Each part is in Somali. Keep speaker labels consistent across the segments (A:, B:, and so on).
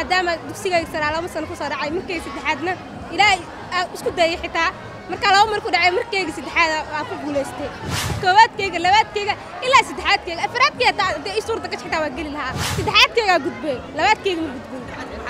A: maadaama dugsigayga saraa laba sano ku soo dhacay markayga saddexaadna ilaahay aa isku dayay xitaa markaa laba mar ku dhacay markayga saddexaad aan ku guulaystay koowaadkayga labaadkayga ilaa saddexaadkayga afraadkayga taa haddii ii suurta gash xitaa waa geli lahaa saddexaadkaygaa gudbay labaadkayga ma gudbin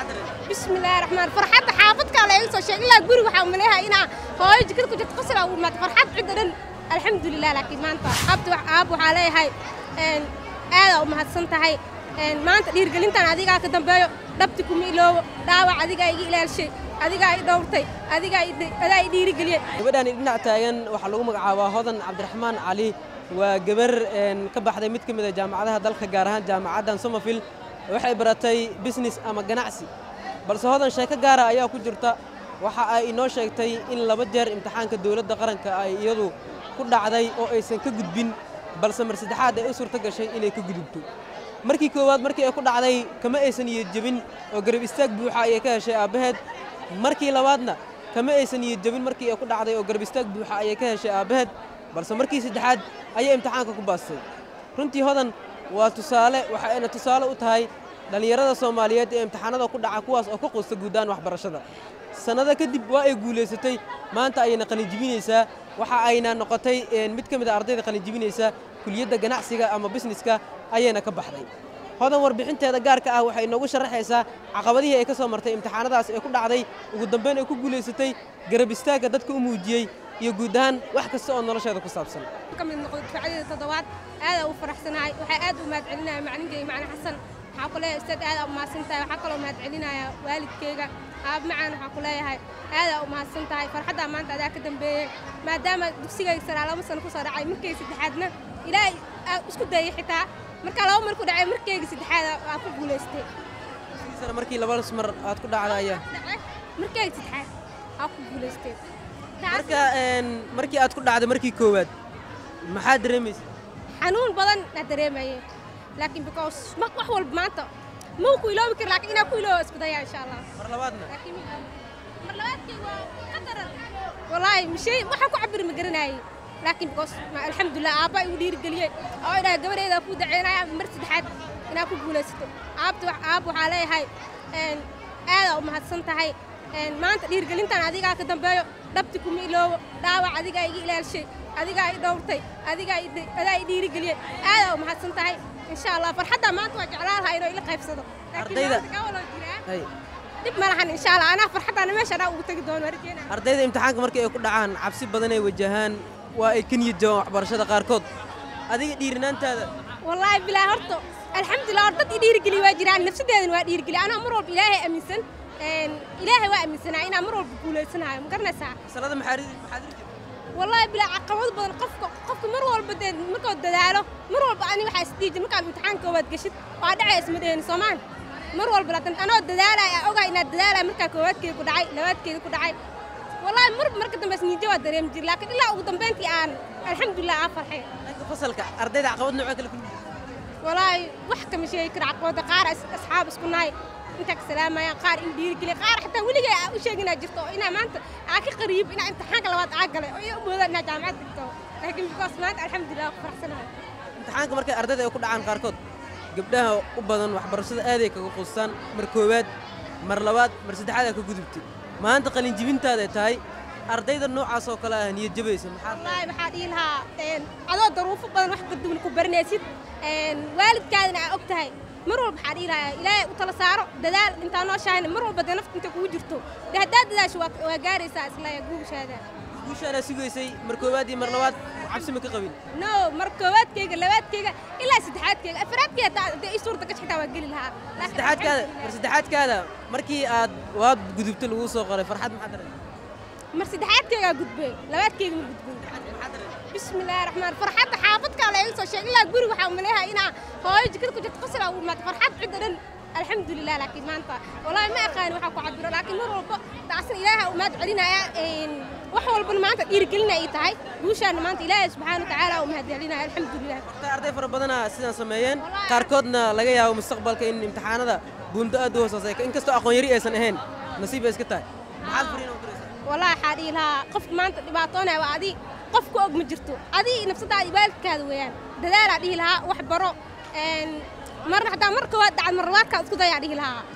A: بسم الله الرحمن فرحت حافظك على يسوع شيء إلا قولي وحا مليها إنا هاي جكر كنت تقصر أو ما فرحت عندنا الحمد لله لكن ما أنت أبت أبو علي هاي إن هذا وما هتصنت هاي إن ما أنت دير قلنت أنا أديك أكدم بيو دبتكم إلو داوع أديك أيجي إلى الشيء أديك أي دورتي أديك أي أديك دير قلي
B: gabadhaani dhinac taagan waxaa lagu magacaabaa hodan cabdiraxmaan cali waa gabar een, ka baxday mid ka mid a jaamacadaha dalka gaar ahaan jaamacaddan somerville waxay baratay business ama ganacsi balse hodan sheeko gaara ayaa ku jirta waxa ay inoo sheegtay in laba jeer imtixaanka dowladda qaranka ay iyadu ku dhacday oo aysan ka gudbin balse mar saddexaad ay u suurto gashay inay ka gudubto markii koowaad markii ay ku dhacday kama aysan niyad jebin oo garab istaag buuxa ayay ka heshay aabbaheed markii labaadna kama aysan niyad jebin markii ay ku dhacday oo garab istaag buuxa ayay ka heshay aabbaheed balse markii saddexaad ayay imtixaanka ku baastay runtii hodan waa tusaale waxa ayna tusaale u tahay dhallinyarada soomaaliyeed ee imtixaanada ku dhaca kuwaas oo ka quusta guuddaan waxbarashada sannado kadib waa ay guulaysatay maanta ayayna qalinjibinaysaa waxa ayna noqotay een, mid ka mid a ardayda qalinjibinaysa kuliyadda ganacsiga ama bisneska ayayna ka baxday hodan warbixinteeda gaarka ah waxay inoogu sharaxaysaa caqabadihii ay ka soo martay imtixaanadaas ee ku dhacday ugu dambayn ay ku guulaysatay garab istaagga dadka u muujiyey iyo guud ahaan wax kasta oo nolosheeda ku saabsan
A: ka mid noqday dufcadeeda toddobaad aada u faraxsanahay waxaa aad u mahad celinaya macalinkayga macalin xasan waxaa ku leeyahay ustaad aada u mahadsan tahay waxaa kaloo mahad celinaya waalidkayga aab macaan waxaa ku leeyahay aada u mahadsan tahay farxaddaa maanta adaa ka dambeeyey maadaama dugsigayga saraa laba sano ku soo dhacay markayga saddexaadna ilaahay aa isku dayay xitaa markaa laba mar ku dhacay markayga saddexaad aan ku guulaystay
B: sana markii labadaas mar aad ku dhacda ayaa
A: dhacay markayga saddexaad aan ku guulaystay taas
B: marka een, markii aad ku dhacday markii koowaad maxaa dareemaysa
A: xanuun badan aa dareemaye laakiin because ma wax walba maanta mau ku iloobi kari laakiin inaa ku iloobo isku daya insha allah
B: mar labaadna
A: laakiin mar labaadkii waa qadaran wallaahi mishay waxaan ku cabiri ma garanaayey laakiin because ma- alxamdulilah aabba igu dhiirigeliyey oo idhaha gabadheeda ku daceynaya mar saddexaad inaa ku guulaysato aabta wax aab waxaa leeyahay een, aadaa u mahadsan tahay een, maanta dhiirigelintan adigaa ka dambeeyo dhabti kuma iloobo dhaawac adigaa iga ilaalshay adigaa i dhowrtay adigaa i de- adaa i dhiirigeliyey aadaa u mahadsan tahay insha allah farxaddaa maanta waa jeclaan lahaa inuu ila qaybsado laakiin
B: Ardayda-
A: maanta kaa waloo jiraa
B: hay
A: dib ma lahan insha allah anaa farxaddaana meesha anaa ugu tegi doono warkeena
B: ardayda imtixaanka markii ay ku dhacaan cabsi badan ay wajahaan waa ay ka niyad jabaan waxbarashada qaarkood adiga dhiirinaantaada
A: wallaahi bilaa horta alxamdulilah hor dad i dhiirigeli waa jiraan nafsadeedana waa dhiirigeli anaa mar walba ilaahay aaminsan een, ilaahay waa aaminsanaa inaa mar walba guulaysanayo ma garanaysaa
B: masalada maxaa ri- maxaad ri jirta
A: wallaahi bilaa caqabado badan qofka qofka mar walba dee markoo dadaalo mar walba ani waxaa isdhiiji markaa imtixaanka koowaad geshid waa dhacay isma dheheni soomaan mar walba laakiin anoo dadaalaya ogaa inaad dadaalaya markaa koowaadkeeda ku dhacay labaadkeeda ku dhacay wallaahi mar marka dambe isniijo waa dareemi jiri laakiin ilaa ugu dambeyntii aan alxamdulilah aan farxay
B: dhanka fasalka ardayda caqabad noocee kale ku jirta
A: walaahi wax kama sheegi kara caqabada qaar as- asxaab isku nahay intaa ka salaamayaan qaar in dhiirigeliya qaar xataa weligay aa u sheegi inaa jirto oo inaa maanta aa ka qariib inaa imtixaanka labaad aa galay oo iyo u moodaan inaa jaamacad dhigto laakiin because maanta alxamdulilah waa ku faraxsanahay
B: imtixaanka markay ardayda ay ku dhacaan qaarkood gabdhaha u badan waxbarashada aaday kaga quustaan mar koowaad mar labaad mar saddexaad aa ka gudubtay maanta qalinjibintaada tahay ardayda noocaas oo kale ah niyad jabaysa maxaad
A: wallaahi waxaa dhihi lahaa een, adoo daruufo badan wax kaduwan ku baranaysid een, waalidkaadina aa og tahay mar walba waxaa dhihi lahaa ilaahay u tala saaro dadaal intaa noo shaahayna mar walba dee nafta inta kugu jirto dee haddaad dadaasho waa waa gaaraysaa isla guushaada
B: guushaanaa sugaysay mar koowaad iyo mar labaad cabsi ma ka qabin
A: no mar koowaadkayga labaadkayga ilaa saddexaadkayga afraadkayga taa dee ii suurta gash xitaa waa geli lahaa Laakiin
B: saddexaadkaada
A: alxamdulilah.
B: mar saddexaadkaada markii aad waad gudubtay laguu soo qoray farxad maxaad dareentay
A: mar saddexaadkaygaa gudbay labaadkayga ma gudbin
B: maxaad dareentay
A: بسم الله الرحمن فرحت حافظك على يسوع شيء إلا قولي وحا مليها إنا هاي جكر كنت تقصر أو ما فرحت عندنا الحمد لله لكن ما أنت والله ما أقان وحا كعبر لكن مر والله تعسن إلهها وما تعلينا إن وحول بن ما أنت يرجلنا إيتاي وشان ما أنت إله سبحانه وتعالى وما هدي علينا الحمد لله
B: Horta arday fara badana sidaan sameeyeen
A: Wallaahi.
B: qaarkoodna laga yaabo mustaqbalka in imtixaanada buundo aad u hooseysa inkastoo aqoon yari aysan ahayn nasiib ay iska tahay maxaad fariin u diraysaa
A: والله حادي لها قف ما أنت دبعتونا وعدي قف كوج مجرتو عدي نفسها عدي بالك هذا ويان دلال عدي لها وحبرو إن مرة حتى مرة كواد عن مرات كان اسكو ضيع عدي لها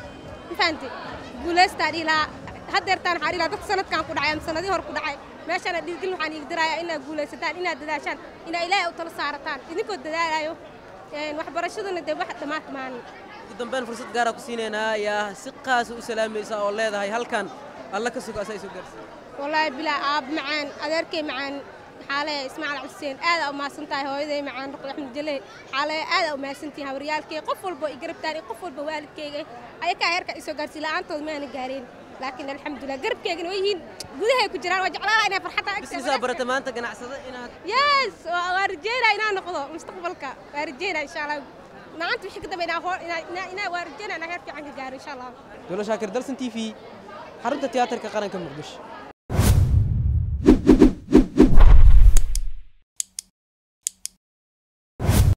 A: ma fahamtay guulaystaa dhihi lahaa haddeertaan waxaa dhihi lahaa dadka sanadkan ku dhacay ama sanadii hore ku dhacay meeshana dhiirgelin waxaan iigi dirayaa inaad guulaysataan inaad dadaashaan inaa ilaahay u tala saarataan idinkoo dadaalayo waxbarashaduna dee wax dhammaad maanin
B: ugu dambeyn fursad gaara ku siinaynaa ayaa si qaasa u salaamaysa oo leedahay halkan alla ka sugo asaa isu gaarsiiya
A: wallaahi bilaa aab macaan adeerkay macaan xaale ismaaciil xuseen aada u mahadsan tahay hooyaday macaan ruqi axmed jale xaale aada u mahadsan tihiin hawriyaalkay qof walba i garabtaan qof walba waalidkayga ayakaa heerka isoo gaarsiiy la'aantood maana gaareen laakiin alxamdulilah garabkeygana way yihiin gudahay ku jiraan waa jeclaala inay farxadda
B: bisnisaa barata maanta ganacsada inaad
A: yes waa rajeynaa inaan noqdo mustaqbalka waa rajeynaa insha allah maanta wixii ka dambe inaa waa rajeynaa inaa heer fiican ka gaaro insha allah
B: dowla shaakir dalsan t v xarunta tiyaatarka qaranka muqdisho